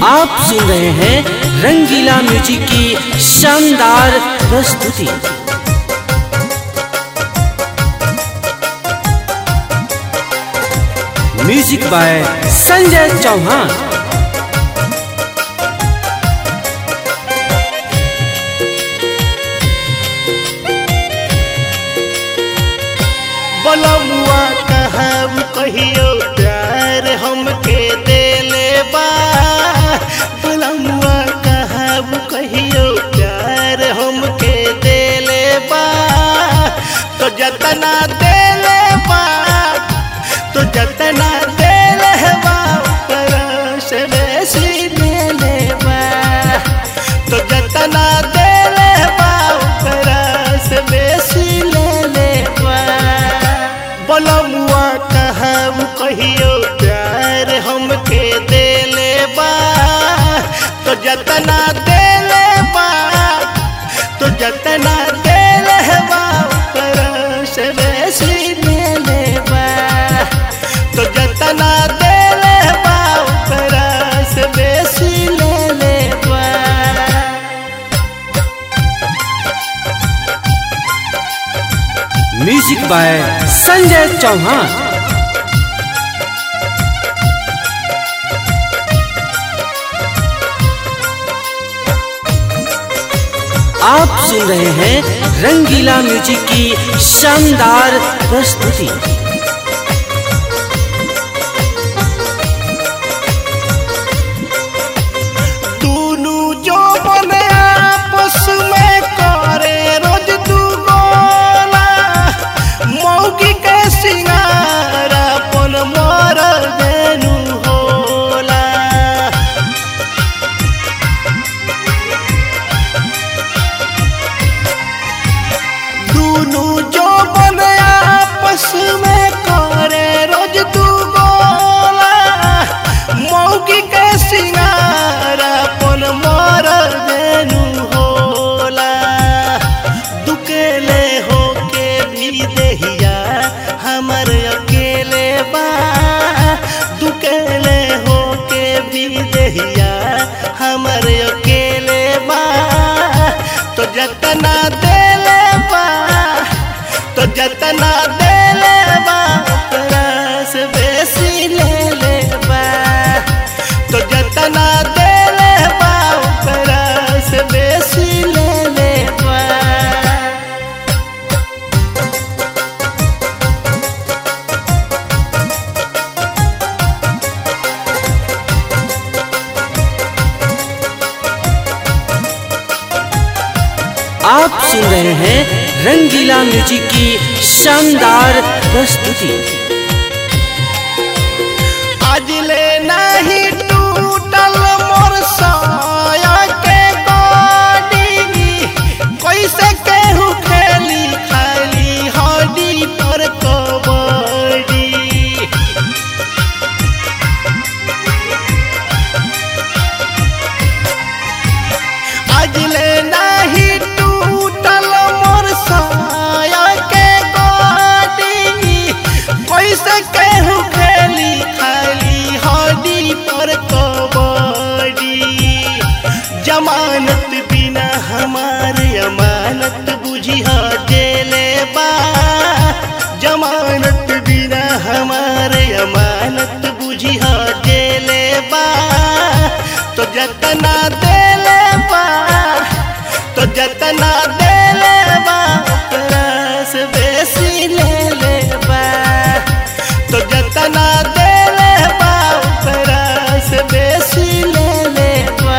आप सुन रहे हैं रंगीला म्यूजिक की शानदार प्रस्तुति म्यूजिक बाय संजय चौहान बलमुआ कहब कहियो प्यार हमके देले बा बलमुआ कहब कहियो प्यार हमके देले बा तो जतना देले बा तो जतना देले बा परस बेसी देले बा तो जतना देले बा परस बेसी लेले बा बलमुआ कहब कहियो प्यार हमके देले बा तो जतना देले बा तो जतना देले बा परस बेसी लेले बा तो जतना देले बा परस बेसी लेले बा म्यूजिक बाय संजय चौहान आप सुन रहे हैं रंगीला म्यूजिक की शानदार प्रस्तुति दुनु जो बने आपस में करे रोज दू गोला मौगी के सिंगार अपन मर देनु होला दुनु जो बने आपस में करे रोज दू गोला मौगी के सिंगार अपन मर देनु होला दुकेले होके भी देहिया हमर अकेले बा दुकेले होके भी देहिया हमर अकेले बा तो जतना देले बा तो जतना देले बा तरस बेसी ले ले बा तो जतना देले बा तरस बेसी ले ले बा आप सुन रहे हैं रंगीला म्यूजिक की शानदार प्रस्तुति आज ले नहीं टूटल मोर साया के गाड़ी कैसे केहू खेली खाली हड्डी पर कबड्डी आज ले नहीं टूटल मोर साया के गाड़ी कैसे केहू खेली खाली हड्डी पर कबड्डी जमानत बिना हमारे अमानत बुझी जेले बा जमानत बिना हमारे अमानत बुझी जेले बा तो जतना देले बा तो जतना देले बा तरस बेसी ले ले बा तो जतना देले बा तरस बेसी ले ले बा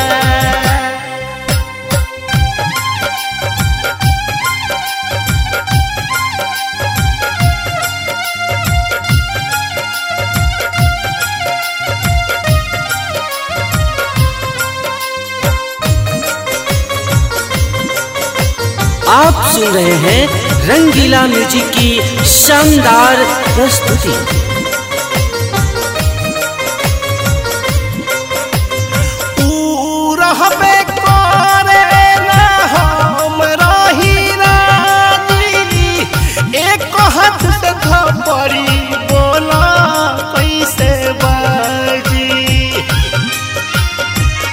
आप सुन रहे हैं रंगीला म्यूजिक की शानदार प्रस्तुति ऊ रहबे करे ना हम रही राजी एक हाथ से थपड़ी बोला कैसे बाजी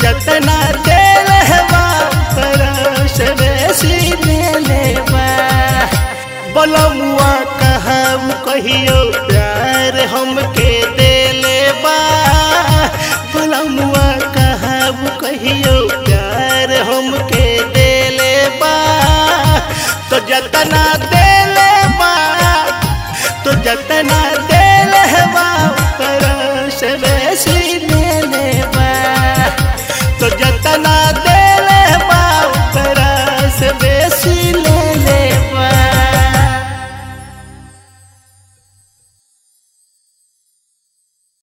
जतना दिल है तरस बेसी दिले बा बलमुआ कहब कहियो प्यार हमके देले बा बलमुआ कहब कहियो प्यार हमके देले बा तो जतना दे